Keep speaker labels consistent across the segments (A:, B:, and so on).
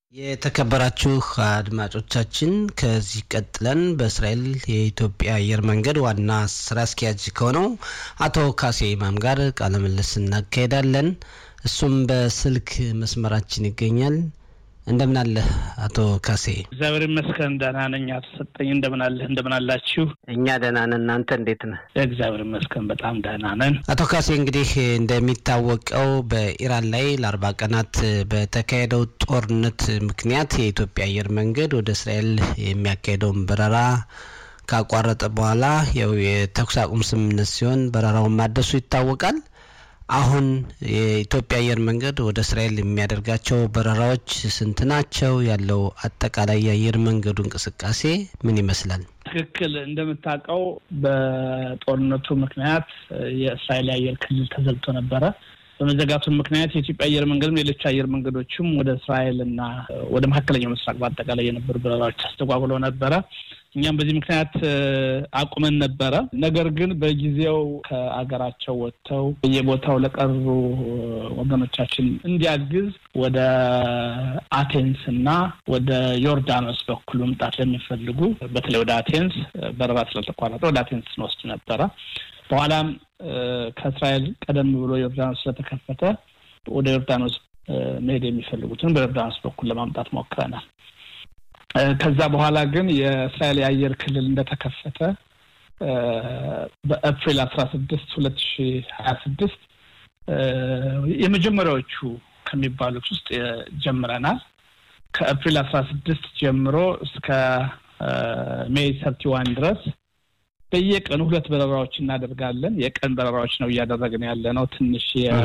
A: የተከበራችሁ አድማጮቻችን ከዚህ ቀጥለን በእስራኤል የኢትዮጵያ አየር መንገድ ዋና ስራ አስኪያጅ ከሆነው አቶ ካሴ ኢማም ጋር ቃለ ምልልስ እናካሄዳለን። እሱም በስልክ መስመራችን ይገኛል። እንደምን አለህ አቶ ካሴ?
B: እግዚአብሔር ይመስገን ደህና ነኝ። አቶ ሰጠኝ እንደምን አለህ? እንደምን አላችሁ?
A: እኛ ደህና ነን። እናንተ እንዴት ነህ?
B: እግዚአብሔር ይመስገን በጣም ደህና ነን።
A: አቶ ካሴ እንግዲህ እንደሚታወቀው በኢራን ላይ ለአርባ ቀናት በተካሄደው ጦርነት ምክንያት የኢትዮጵያ አየር መንገድ ወደ እስራኤል የሚያካሄደውን በረራ ካቋረጠ በኋላ ያው የተኩስ አቁም ስምምነት ሲሆን በረራውን ማደሱ ይታወቃል። አሁን የኢትዮጵያ አየር መንገድ ወደ እስራኤል የሚያደርጋቸው በረራዎች ስንት ናቸው? ያለው አጠቃላይ የአየር መንገዱ እንቅስቃሴ ምን ይመስላል?
B: ትክክል። እንደምታውቀው በጦርነቱ ምክንያት የእስራኤል የአየር ክልል ተዘግቶ ነበረ። በመዘጋቱ ምክንያት የኢትዮጵያ አየር መንገድም ሌሎች አየር መንገዶችም ወደ እስራኤል እና ወደ መካከለኛው ምስራቅ በአጠቃላይ የነበሩ በረራዎች አስተጓጉለው ነበረ። እኛም በዚህ ምክንያት አቁመን ነበረ። ነገር ግን በጊዜው ከአገራቸው ወጥተው በየቦታው ለቀሩ ወገኖቻችን እንዲያግዝ ወደ አቴንስ እና ወደ ዮርዳኖስ በኩል መምጣት ለሚፈልጉ በተለይ ወደ አቴንስ በረራ ስለተቋረጠ ወደ አቴንስ እንወስድ ነበረ። በኋላም ከእስራኤል ቀደም ብሎ ዮርዳኖስ ስለተከፈተ ወደ ዮርዳኖስ መሄድ የሚፈልጉትን በዮርዳኖስ በኩል ለማምጣት ሞክረናል። ከዛ በኋላ ግን የእስራኤል የአየር ክልል እንደተከፈተ በኤፕሪል አስራ ስድስት ሁለት ሺ ሀያ ስድስት የመጀመሪያዎቹ ከሚባሉት ውስጥ ጀምረናል። ከኤፕሪል አስራ ስድስት ጀምሮ እስከ ሜይ ሰርቲ ዋን ድረስ በየቀኑ ሁለት በረራዎች እናደርጋለን። የቀን በረራዎች ነው እያደረግን ያለ ነው። ትንሽ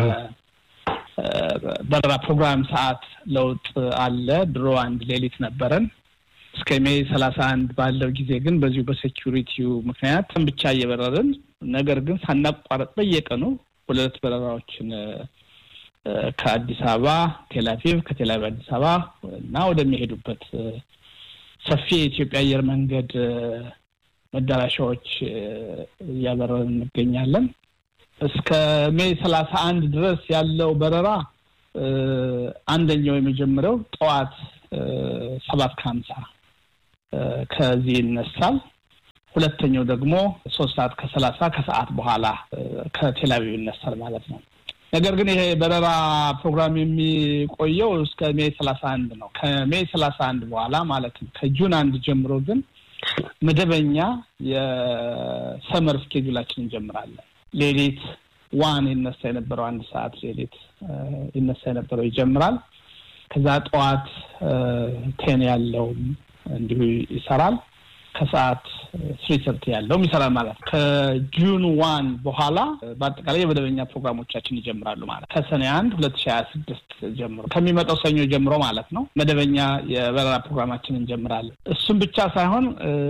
B: የበረራ ፕሮግራም ሰዓት ለውጥ አለ። ድሮ አንድ ሌሊት ነበረን እስከ ሜይ ሰላሳ አንድ ባለው ጊዜ ግን በዚሁ በሴኪሪቲው ምክንያት ብቻ እየበረርን ነገር ግን ሳናቋረጥ በየቀኑ ሁለት በረራዎችን ከአዲስ አበባ ቴልአቪቭ፣ ከቴልአቪቭ አዲስ አበባ እና ወደሚሄዱበት ሰፊ የኢትዮጵያ አየር መንገድ መዳረሻዎች እያበረርን እንገኛለን። እስከ ሜይ ሰላሳ አንድ ድረስ ያለው በረራ አንደኛው የመጀመሪያው ጠዋት ሰባት ከሀምሳ ከዚህ ይነሳል። ሁለተኛው ደግሞ ሶስት ሰዓት ከሰላሳ ከሰዓት በኋላ ከቴልአቪቭ ይነሳል ማለት ነው። ነገር ግን ይሄ በረራ ፕሮግራም የሚቆየው እስከ ሜይ ሰላሳ አንድ ነው። ከሜይ ሰላሳ አንድ በኋላ ማለትም ከጁን አንድ ጀምሮ ግን መደበኛ የሰመር ስኬጁላችን እንጀምራለን። ሌሊት ዋን ይነሳ የነበረው አንድ ሰዓት ሌሊት ይነሳ የነበረው ይጀምራል። ከዛ ጠዋት ቴን ያለው እንዲሁ ይሰራል። ከሰዓት ስሪ ሰርቲ ያለውም ይሰራል ማለት ነው። ከጁን ዋን በኋላ በአጠቃላይ የመደበኛ ፕሮግራሞቻችን ይጀምራሉ ማለት ከሰኔ አንድ ሁለት ሺህ ሀያ ስድስት ጀምሮ ከሚመጣው ሰኞ ጀምሮ ማለት ነው መደበኛ የበረራ ፕሮግራማችን እንጀምራለን። እሱም ብቻ ሳይሆን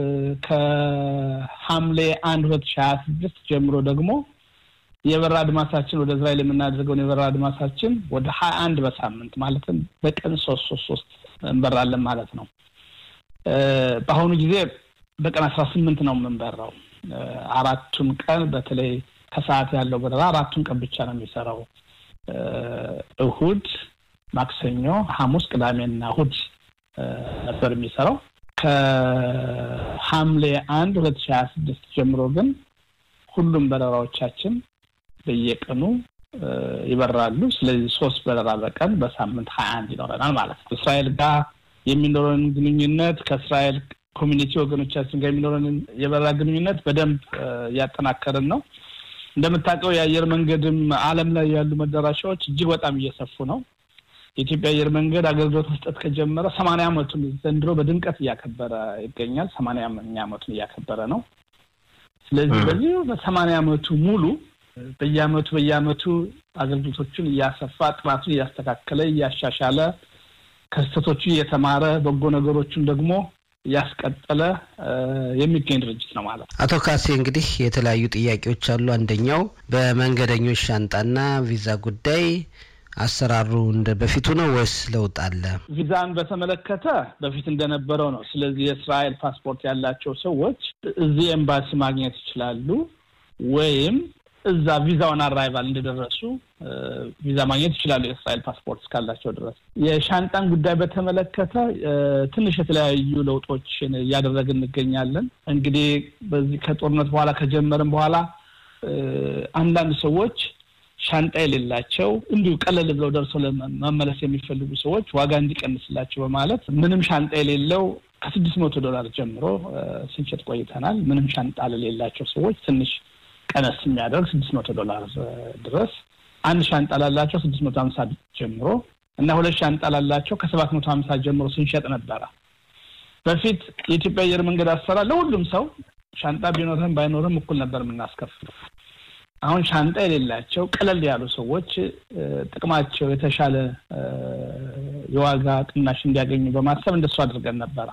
B: ከሐምሌ አንድ ሁለት ሺህ ሀያ ስድስት ጀምሮ ደግሞ የበረራ አድማሳችን ወደ እስራኤል የምናደርገውን የበረራ አድማሳችን ወደ ሀያ አንድ በሳምንት ማለትም በቀን ሶስት ሶስት ሶስት እንበራለን ማለት ነው። በአሁኑ ጊዜ በቀን አስራ ስምንት ነው የምንበራው። አራቱን ቀን በተለይ ከሰዓት ያለው በረራ አራቱን ቀን ብቻ ነው የሚሰራው። እሁድ፣ ማክሰኞ፣ ሐሙስ፣ ቅዳሜና እሁድ ነበር የሚሰራው። ከሐምሌ አንድ ሁለት ሺህ ሀያ ስድስት ጀምሮ ግን ሁሉም በረራዎቻችን በየቀኑ ይበራሉ። ስለዚህ ሶስት በረራ በቀን በሳምንት ሀያ አንድ ይኖረናል ማለት ነው። እስራኤል ጋር የሚኖረን ግንኙነት ከእስራኤል ኮሚኒቲ ወገኖቻችን ጋር የሚኖረን የበረራ ግንኙነት በደንብ እያጠናከርን ነው። እንደምታውቀው የአየር መንገድም ዓለም ላይ ያሉ መዳረሻዎች እጅግ በጣም እየሰፉ ነው። የኢትዮጵያ አየር መንገድ አገልግሎት መስጠት ከጀመረ ሰማንያ ዓመቱን ዘንድሮ በድምቀት እያከበረ ይገኛል። ሰማንያኛ ዓመቱን እያከበረ ነው። ስለዚህ በዚህ በሰማንያ ዓመቱ ሙሉ በየዓመቱ በየዓመቱ አገልግሎቶቹን እያሰፋ ጥራቱን እያስተካከለ እያሻሻለ ከስህተቶቹ እየተማረ በጎ ነገሮቹን ደግሞ እያስቀጠለ የሚገኝ ድርጅት ነው ማለት ነው።
A: አቶ ካሴ እንግዲህ የተለያዩ ጥያቄዎች አሉ። አንደኛው በመንገደኞች ሻንጣና ቪዛ ጉዳይ አሰራሩ እንደ በፊቱ ነው ወይስ ለውጥ አለ?
B: ቪዛን በተመለከተ በፊት እንደነበረው ነው። ስለዚህ የእስራኤል ፓስፖርት ያላቸው ሰዎች እዚህ ኤምባሲ ማግኘት ይችላሉ ወይም እዛ ቪዛውን አራይቫል እንደደረሱ ቪዛ ማግኘት ይችላሉ፣ የእስራኤል ፓስፖርት እስካላቸው ድረስ። የሻንጣን ጉዳይ በተመለከተ ትንሽ የተለያዩ ለውጦችን እያደረግን እንገኛለን። እንግዲህ በዚህ ከጦርነት በኋላ ከጀመርን በኋላ አንዳንድ ሰዎች ሻንጣ የሌላቸው እንዲሁ ቀለል ብለው ደርሰው መመለስ የሚፈልጉ ሰዎች ዋጋ እንዲቀንስላቸው በማለት ምንም ሻንጣ የሌለው ከስድስት መቶ ዶላር ጀምሮ ስንሸጥ ቆይተናል። ምንም ሻንጣ ለሌላቸው ሰዎች ትንሽ ቀነስ የሚያደርግ ስድስት መቶ ዶላር ድረስ አንድ ሻንጣ ላላቸው ስድስት መቶ ሀምሳ ጀምሮ እና ሁለት ሻንጣ ላላቸው ከሰባት መቶ ሀምሳ ጀምሮ ስንሸጥ ነበረ። በፊት የኢትዮጵያ አየር መንገድ አሰራር ለሁሉም ሰው ሻንጣ ቢኖርህም ባይኖርህም እኩል ነበር የምናስከፍለው። አሁን ሻንጣ የሌላቸው ቀለል ያሉ ሰዎች ጥቅማቸው የተሻለ የዋጋ ቅናሽ እንዲያገኙ በማሰብ እንደሱ አድርገን ነበረ።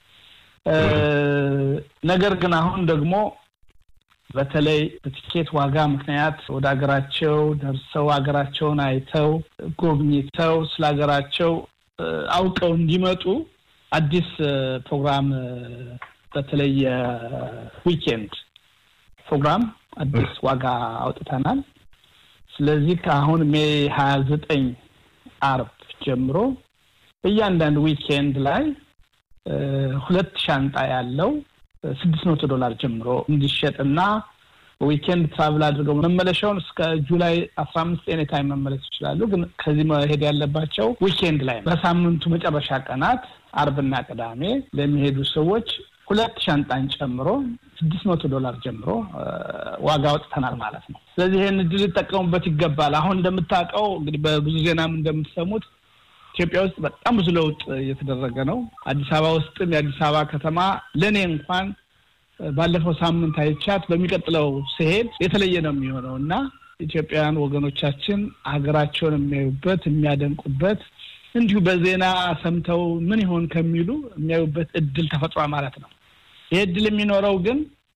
B: ነገር ግን አሁን ደግሞ በተለይ በቲኬት ዋጋ ምክንያት ወደ ሀገራቸው ደርሰው ሀገራቸውን አይተው ጎብኝተው ስለ ሀገራቸው አውቀው እንዲመጡ አዲስ ፕሮግራም በተለይ የዊኬንድ ፕሮግራም አዲስ ዋጋ አውጥተናል። ስለዚህ ከአሁን ሜይ ሀያ ዘጠኝ አርብ ጀምሮ በእያንዳንዱ ዊኬንድ ላይ ሁለት ሻንጣ ያለው ስድስት መቶ ዶላር ጀምሮ እንዲሸጥና ዊኬንድ ትራቭል አድርገው መመለሻውን እስከ ጁላይ አስራ አምስት ኤኒ ታይም መመለስ ይችላሉ። ግን ከዚህ መሄድ ያለባቸው ዊኬንድ ላይ በሳምንቱ መጨረሻ ቀናት አርብና ቅዳሜ ለሚሄዱ ሰዎች ሁለት ሻንጣን ጨምሮ ስድስት መቶ ዶላር ጀምሮ ዋጋ አውጥተናል ማለት ነው። ስለዚህ ይህን እድል ሊጠቀሙበት ይገባል። አሁን እንደምታውቀው እንግዲህ በብዙ ዜናም እንደምትሰሙት ኢትዮጵያ ውስጥ በጣም ብዙ ለውጥ እየተደረገ ነው። አዲስ አበባ ውስጥም የአዲስ አበባ ከተማ ለእኔ እንኳን ባለፈው ሳምንት አይቻት በሚቀጥለው ስሄድ የተለየ ነው የሚሆነው እና ኢትዮጵያውያን ወገኖቻችን ሀገራቸውን የሚያዩበት የሚያደንቁበት እንዲሁ በዜና ሰምተው ምን ይሆን ከሚሉ የሚያዩበት እድል ተፈጥሯል ማለት ነው። ይህ እድል የሚኖረው ግን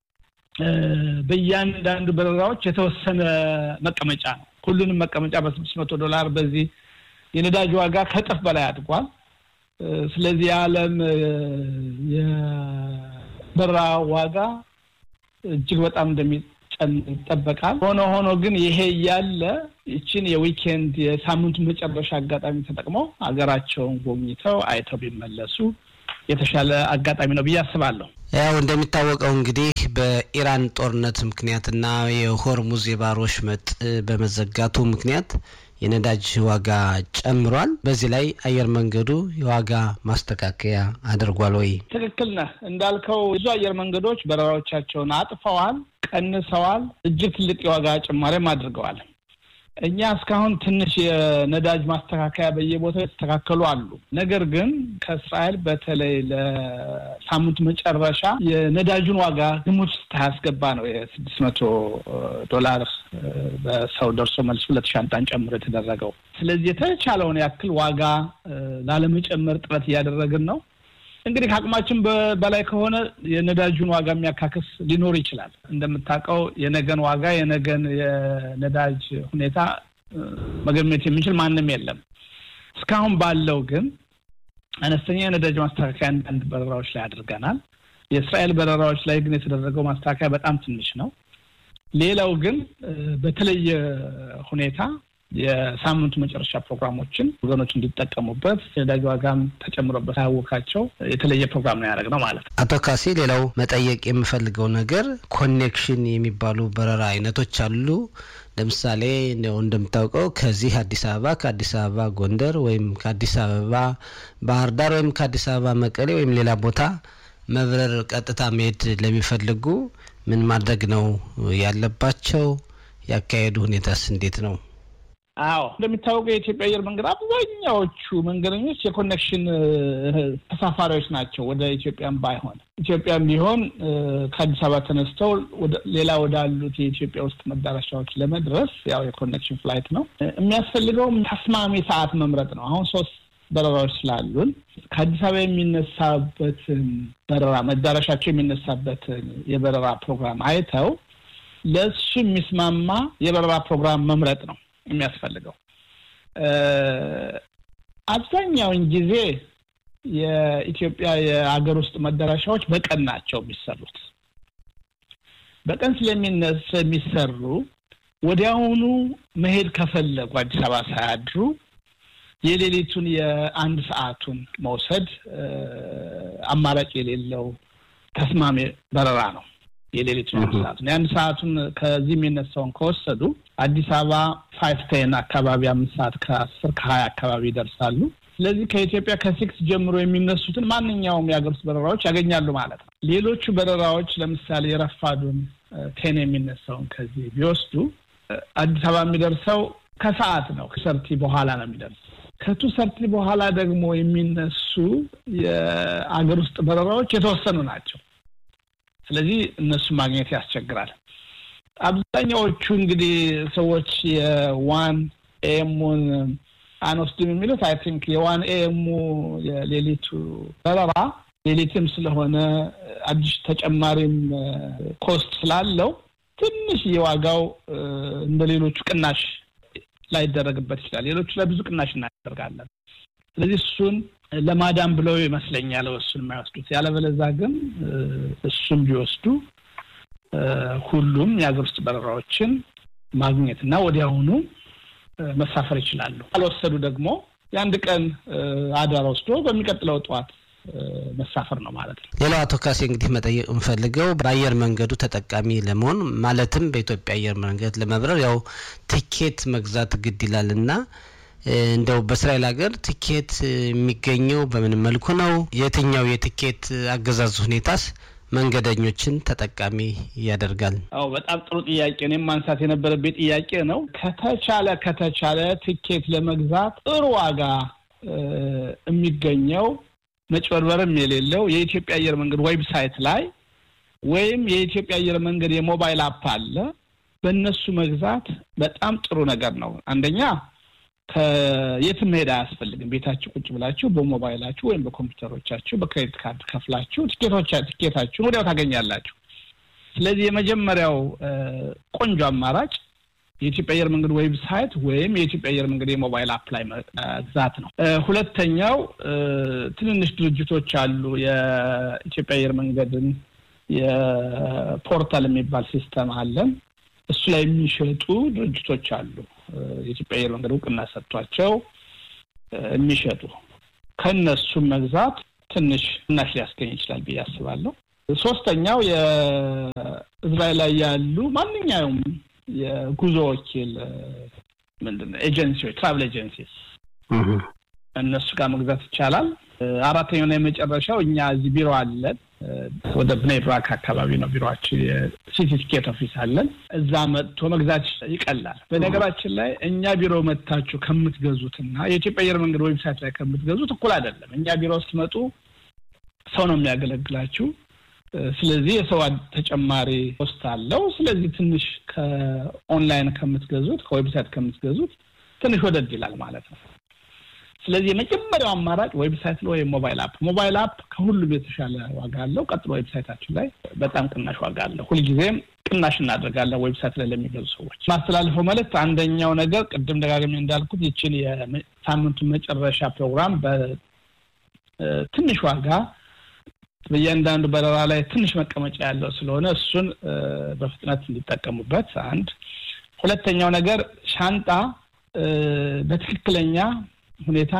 B: በእያንዳንዱ በረራዎች የተወሰነ መቀመጫ ነው። ሁሉንም መቀመጫ በስድስት መቶ ዶላር በዚህ የነዳጅ ዋጋ ከእጥፍ በላይ አድጓል። ስለዚህ የዓለም የበረራ ዋጋ እጅግ በጣም እንደሚጨን ይጠበቃል። ሆኖ ሆኖ ግን ይሄ እያለ ይችን የዊኬንድ የሳምንቱ መጨረሻ አጋጣሚ ተጠቅመው ሀገራቸውን ጎብኝተው አይተው ቢመለሱ የተሻለ አጋጣሚ ነው ብዬ አስባለሁ።
A: ያው እንደሚታወቀው እንግዲህ በኢራን ጦርነት ምክንያትና የሆርሙዝ የባህር ወሽመጥ በመዘጋቱ ምክንያት የነዳጅ ዋጋ ጨምሯል። በዚህ ላይ አየር መንገዱ የዋጋ ማስተካከያ አድርጓል ወይ?
B: ትክክል ነህ እንዳልከው ብዙ አየር መንገዶች በረራዎቻቸውን አጥፈዋል፣ ቀንሰዋል። እጅግ ትልቅ የዋጋ ጭማሪም አድርገዋል። እኛ እስካሁን ትንሽ የነዳጅ ማስተካከያ በየቦታው የተስተካከሉ አሉ። ነገር ግን ከእስራኤል በተለይ ለሳምንቱ መጨረሻ የነዳጁን ዋጋ ግምት ውስጥ ያስገባ ነው የስድስት መቶ ዶላር በሰው ደርሶ መልስ ሁለት ሻንጣን ጨምሮ የተደረገው። ስለዚህ የተቻለውን ያክል ዋጋ ላለመጨመር ጥረት እያደረግን ነው። እንግዲህ ከአቅማችን በላይ ከሆነ የነዳጁን ዋጋ የሚያካክስ ሊኖር ይችላል። እንደምታውቀው የነገን ዋጋ የነገን የነዳጅ ሁኔታ መገመት የሚችል ማንም የለም። እስካሁን ባለው ግን አነስተኛ የነዳጅ ማስተካከያ አንዳንድ በረራዎች ላይ አድርገናል። የእስራኤል በረራዎች ላይ ግን የተደረገው ማስተካከያ በጣም ትንሽ ነው። ሌላው ግን በተለየ ሁኔታ የሳምንቱ መጨረሻ ፕሮግራሞችን ወገኖች እንዲጠቀሙበት የነዳጅ ዋጋም ተጨምሮበት አያወካቸው የተለየ ፕሮግራም ነው ያደረግነው ማለት ነው።
A: አቶ ካሴ፣ ሌላው መጠየቅ የምፈልገው ነገር ኮኔክሽን የሚባሉ በረራ አይነቶች አሉ። ለምሳሌ እንደምታውቀው ከዚህ አዲስ አበባ ከአዲስ አበባ ጎንደር ወይም ከአዲስ አበባ ባህር ዳር ወይም ከአዲስ አበባ መቀሌ ወይም ሌላ ቦታ መብረር ቀጥታ መሄድ ለሚፈልጉ ምን ማድረግ ነው ያለባቸው? ያካሄዱ ሁኔታስ እንዴት ነው?
B: አዎ እንደሚታወቀው የኢትዮጵያ አየር መንገድ አብዛኛዎቹ መንገደኞች የኮኔክሽን ተሳፋሪዎች ናቸው። ወደ ኢትዮጵያም ባይሆን ኢትዮጵያም ቢሆን ከአዲስ አበባ ተነስተው ሌላ ወዳሉት የኢትዮጵያ ውስጥ መዳረሻዎች ለመድረስ ያው የኮኔክሽን ፍላይት ነው የሚያስፈልገው። ተስማሚ ሰዓት መምረጥ ነው። አሁን ሶስት በረራዎች ስላሉን ከአዲስ አበባ የሚነሳበትን በረራ መዳረሻቸው የሚነሳበትን የበረራ ፕሮግራም አይተው ለእሱ የሚስማማ የበረራ ፕሮግራም መምረጥ ነው የሚያስፈልገው። አብዛኛውን ጊዜ የኢትዮጵያ የሀገር ውስጥ መዳረሻዎች በቀን ናቸው የሚሰሩት። በቀን ስለሚነሱ የሚሰሩ ወዲያውኑ መሄድ ከፈለጉ አዲስ አበባ ሳያድሩ የሌሊቱን የአንድ ሰዓቱን መውሰድ አማራጭ የሌለው ተስማሚ በረራ ነው። የሌሊቱን አንድ ሰዓቱን የአንድ ሰዓቱን ከዚህ የሚነሳውን ከወሰዱ አዲስ አበባ ፋይቭ ቴን አካባቢ አምስት ሰዓት ከአስር ከሀያ አካባቢ ይደርሳሉ። ስለዚህ ከኢትዮጵያ ከሲክስ ጀምሮ የሚነሱትን ማንኛውም የሀገር ውስጥ በረራዎች ያገኛሉ ማለት ነው። ሌሎቹ በረራዎች ለምሳሌ የረፋዱን ቴን የሚነሳውን ከዚህ ቢወስዱ አዲስ አበባ የሚደርሰው ከሰዓት ነው። ከሰርቲ በኋላ ነው የሚደርሰው። ከቱ ሰርቲ በኋላ ደግሞ የሚነሱ የአገር ውስጥ በረራዎች የተወሰኑ ናቸው። ስለዚህ እነሱን ማግኘት ያስቸግራል። አብዛኛዎቹ እንግዲህ ሰዎች የዋን ኤሙን አንወስድም የሚሉት አይ ቲንክ የዋን ኤሙ የሌሊቱ በረራ ሌሊትም ስለሆነ አዲስ ተጨማሪም ኮስት ስላለው ትንሽ የዋጋው እንደ ሌሎቹ ቅናሽ ላይደረግበት ይችላል። ሌሎቹ ላይ ብዙ ቅናሽ እናደርጋለን። ስለዚህ እሱን ለማዳን ብለው ይመስለኛል እሱን የማይወስዱት። ያለበለዛ ግን እሱን ቢወስዱ ሁሉም የሀገር ውስጥ በረራዎችን ማግኘት እና ወዲያውኑ መሳፈር ይችላሉ። ካልወሰዱ ደግሞ የአንድ ቀን አዳር ወስዶ በሚቀጥለው ጠዋት መሳፈር ነው ማለት ነው።
A: ሌላው አቶ ካሴ እንግዲህ መጠየቅ የምፈልገው በአየር መንገዱ ተጠቃሚ ለመሆን ማለትም በኢትዮጵያ አየር መንገድ ለመብረር ያው ቲኬት መግዛት ግድ ይላል እና እንደው በእስራኤል ሀገር ቲኬት የሚገኘው በምን መልኩ ነው? የትኛው የቲኬት አገዛዝ ሁኔታስ መንገደኞችን ተጠቃሚ ያደርጋል?
B: አዎ በጣም ጥሩ ጥያቄ። እኔም ማንሳት የነበረብኝ ጥያቄ ነው። ከተቻለ ከተቻለ ቲኬት ለመግዛት ጥሩ ዋጋ የሚገኘው መጭበርበርም የሌለው የኢትዮጵያ አየር መንገድ ዌብሳይት ላይ ወይም የኢትዮጵያ አየር መንገድ የሞባይል አፕ አለ። በእነሱ መግዛት በጣም ጥሩ ነገር ነው። አንደኛ ከየትም መሄድ አያስፈልግም። ቤታችሁ ቁጭ ብላችሁ በሞባይላችሁ ወይም በኮምፒውተሮቻችሁ በክሬዲት ካርድ ከፍላችሁ ቲኬቶቻ ቲኬታችሁን ወዲያው ታገኛላችሁ። ስለዚህ የመጀመሪያው ቆንጆ አማራጭ የኢትዮጵያ አየር መንገድ ዌብሳይት ወይም የኢትዮጵያ አየር መንገድ የሞባይል አፕ ላይ መግዛት ነው። ሁለተኛው ትንንሽ ድርጅቶች አሉ። የኢትዮጵያ አየር መንገድን የፖርታል የሚባል ሲስተም አለን። እሱ ላይ የሚሸጡ ድርጅቶች አሉ። የኢትዮጵያ አየር መንገድ እውቅና ሰጥቷቸው የሚሸጡ ከእነሱም መግዛት ትንሽ እናሽ ሊያስገኝ ይችላል ብዬ አስባለሁ። ሶስተኛው የእስራኤል ላይ ያሉ ማንኛውም የጉዞ ወኪል ምንድን ነው ኤጀንሲዎች ትራቭል ኤጀንሲስ እነሱ ጋር መግዛት ይቻላል። አራተኛውና የመጨረሻው እኛ እዚህ ቢሮ አለን። ወደ ብኔ ብራክ አካባቢ ነው ቢሮችን። የሲቲ ቲኬት ኦፊስ አለን። እዛ መጥቶ መግዛት ይቀላል። በነገራችን ላይ እኛ ቢሮ መጥታችሁ ከምትገዙትና የኢትዮጵያ አየር መንገድ ዌብሳይት ላይ ከምትገዙት እኩል አይደለም። እኛ ቢሮ ስትመጡ ሰው ነው የሚያገለግላችሁ። ስለዚህ የሰው ተጨማሪ ኮስት አለው። ስለዚህ ትንሽ ከኦንላይን ከምትገዙት ከዌብሳይት ከምትገዙት ትንሽ ወደድ ይላል ማለት ነው። ስለዚህ የመጀመሪያው አማራጭ ዌብሳይት ላይ ወይም ሞባይል አፕ። ሞባይል አፕ ከሁሉም የተሻለ ዋጋ አለው። ቀጥሎ ዌብሳይታችን ላይ በጣም ቅናሽ ዋጋ አለው። ሁልጊዜም ቅናሽ እናደርጋለን ዌብሳይት ላይ ለሚገዙ ሰዎች። ማስተላልፈው መልዕክት አንደኛው ነገር ቅድም ደጋግሜ እንዳልኩት ይችን የሳምንቱን መጨረሻ ፕሮግራም በትንሽ ዋጋ በእያንዳንዱ በረራ ላይ ትንሽ መቀመጫ ያለው ስለሆነ እሱን በፍጥነት እንዲጠቀሙበት አንድ። ሁለተኛው ነገር ሻንጣ በትክክለኛ ሁኔታ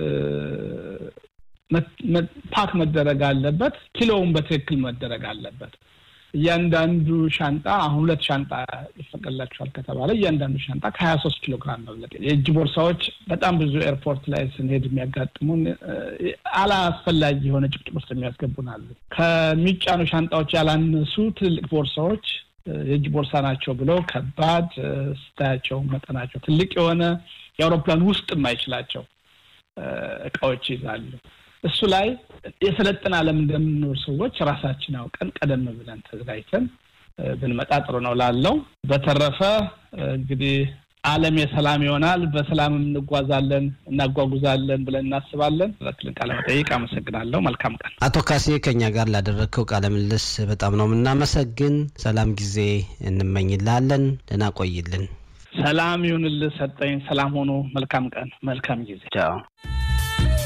B: ፓክ መደረግ አለበት። ኪሎውን በትክክል መደረግ አለበት። እያንዳንዱ ሻንጣ አሁን ሁለት ሻንጣ ይፈቀድላቸዋል ከተባለ እያንዳንዱ ሻንጣ ከሀያ ሶስት ኪሎ ግራም መብለጥ። የእጅ ቦርሳዎች በጣም ብዙ ኤርፖርት ላይ ስንሄድ የሚያጋጥሙን አላስፈላጊ የሆነ ጭቅጭቅ ውስጥ የሚያስገቡን አሉ። ከሚጫኑ ሻንጣዎች ያላነሱ ትልልቅ ቦርሳዎች የእጅ ቦርሳ ናቸው ብለው ከባድ ስታያቸው መጠናቸው ትልቅ የሆነ የአውሮፕላን ውስጥ የማይችላቸው እቃዎች ይዛሉ። እሱ ላይ የሰለጠነ ዓለም እንደምንኖር ሰዎች ራሳችን አውቀን ቀደም ብለን ተዘጋጅተን ብንመጣ ጥሩ ነው ላለው። በተረፈ እንግዲህ ዓለም የሰላም ይሆናል፣ በሰላም እንጓዛለን፣ እናጓጉዛለን ብለን እናስባለን። ሁለትን ቃለ መጠይቅ አመሰግናለሁ። መልካም ቀን።
A: አቶ ካሴ ከኛ ጋር ላደረግከው ቃለ ምልልስ በጣም ነው የምናመሰግን። ሰላም ጊዜ እንመኝልሃለን። ደህና ቆይልን።
B: ሰላም ይሁንልህ ሰጠኝ። ሰላም ሆኖ መልካም ቀን፣ መልካም ጊዜ።
A: ቻው።